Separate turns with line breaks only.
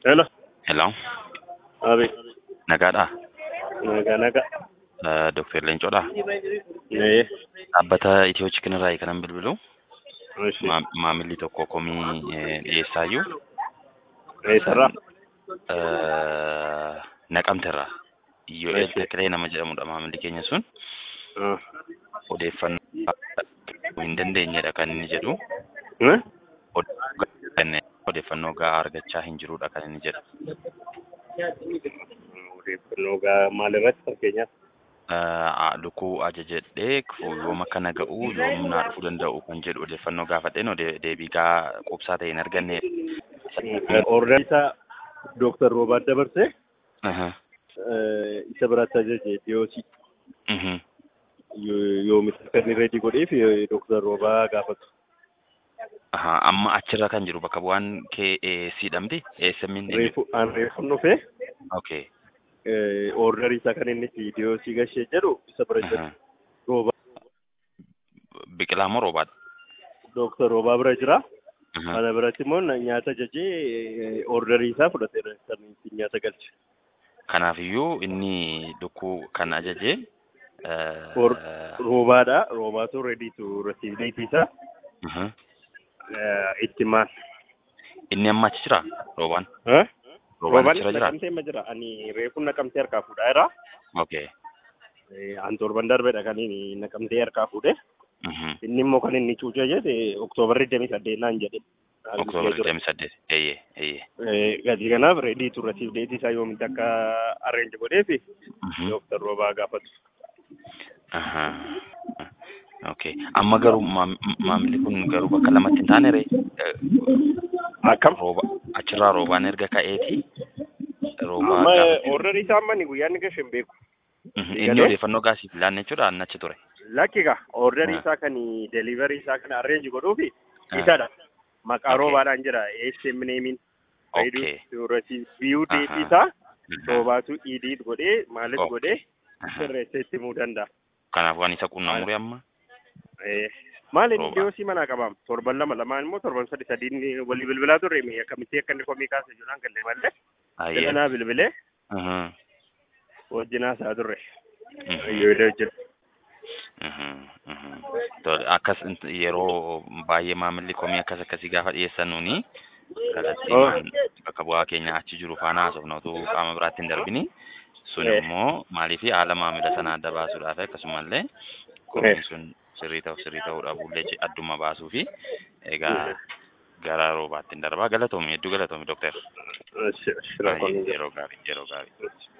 Hello.
Hello,
Abi.
nagaadhaa?
Nagaa nagaa.
Uh, Dr. Leencoodhaa?
Ee.
Dhaabbata Itiyoo Chikinirraa kanan bilbilu.
Ishi.
Ma- Maamilli tokko komii eh, dhiyeessaayyuu
Eessarraa?
uh, naqamterraa. Iyyoo'eel
Eessi.
Tekilee nama jedhamudha maamilli keenya sun.
Ah.
Odeeffannoo hin dandeenyedha kan inni jedhu.
Eh?
Odeeffannoo gahaa argachaa hin jirudha kan inni jedhu.
Odeeffannoo gaa maalirratti fakkeenyaaf?
Uh, lukkuu ajajadhee yoom akka naga'u yoom naa dhufuu danda'u kan jedhu odeeffannoo gaafadheen ode- deebii gahaa quubsaa ta'e hin arganne.
Order isaa Dooktar Roobaat dabarsee
Aha.
eh, isa biratti ajaje dhiyoosi.
Mhm.
Yoomis akka inni reedii godheef Dooktar Roobaa gaafatu.
Aha, amma achirra kan jiru bakka bu'aan kee siidhamti eessammin
Reefu aan reefun dhufee
okay
order isaa kan inni dhiyoosi gashee jedhu isa bira jira.
Aha.
Roobaa
biqilaa moo roobaadha
Dooktar Roobaa bira jira.
Aha.
Kana biratti immoo na- nyaata ajajee orderii isaa fudhateera kan ittiin nyaata galche.
kanaafiyyuu inni lukkuu kan ajaje eh,
Or- Roobaadha. Roobaatu ready to receive date isaa
aha.
eh, itti maal.
inni amma achi jira roobaan
Eh?
roobaan
Roobaan
achirra jira
naqamtee ma jira. Ani reefu naqamtee harkaa fuudhaa jira.
okay
An torban darbeedha kan inni naqamtee harkaa fuudhe.
Mhm.
Inni immoo kan inni cuucee jedhe oktoobarri digdamii saddeetaan jedhe.
oktoobar digdamii saddeet eeyyee eeyyee
Gatii kanaaf ready to receive date isaa yoomitti akka arrange godheefi
Mhm.
Dooktar Roobaa gaafatu.
Aha. Okay. Amma garuu maam- maamilli kun garuu bakka lamatti hin taane ree
Akkam?
rooba achirraa roobaan erga ka'eeti roobaa
Amma
gaafa
orderii isaa amma ni guyyaa inni gashe hin beeku.
Mhm. inni
galee?
odeeffannoo gaasiif laanne jechuudha anna achi ture.
Lakki gaa orderii
Ah.
isaa kan delivery isaa kan arrange godhuufi
Ah.
isadha. Maqaa
Okay.
roobaadhaan jira. ASM neemiin.
Okay.
View date
Aha.
isaa
Mhm.
roobaatu edit godhee maalis
Okay.
godhee
Aha.
sirreessee itti himuu danda'a.
Kanaaf waan isa qunnamure amma.
Eh, Maali inni
Roobaa.
dhiyoosii manaa qabaam? Torban lama lamaan immoo torban sadi sadiin walii bilbilaa turre mi akkamitti akka inni komii kaase jedhaan galle malee.
Ayyee.
Jedhanaa bilbilee
Mhm.
wajjinaa isaa turre.
Mhm.
Yoo hojjetu.
Mhm. Mhm. Tole, Akkas int- yeroo baay'ee maamilli komii akkas akkasii gaafa dhiyeessan nuni kallattiin bakka bu'aa keenya achi jiru faana haasofna utuu qaama biraatti hin darbini. Sun
Eh.
immoo maaliif haala maamila sanaa adda baasuudhaaf akkasumallee komiin sun sirrii ta'u sirrii ta'uu dhabuullee je- adduma baasuu fi egaa gara roobaatti hin darbaa galatoomi hedduu galatoomi dooktar.
Shira
Yeroo gaarii yeroo gaarii.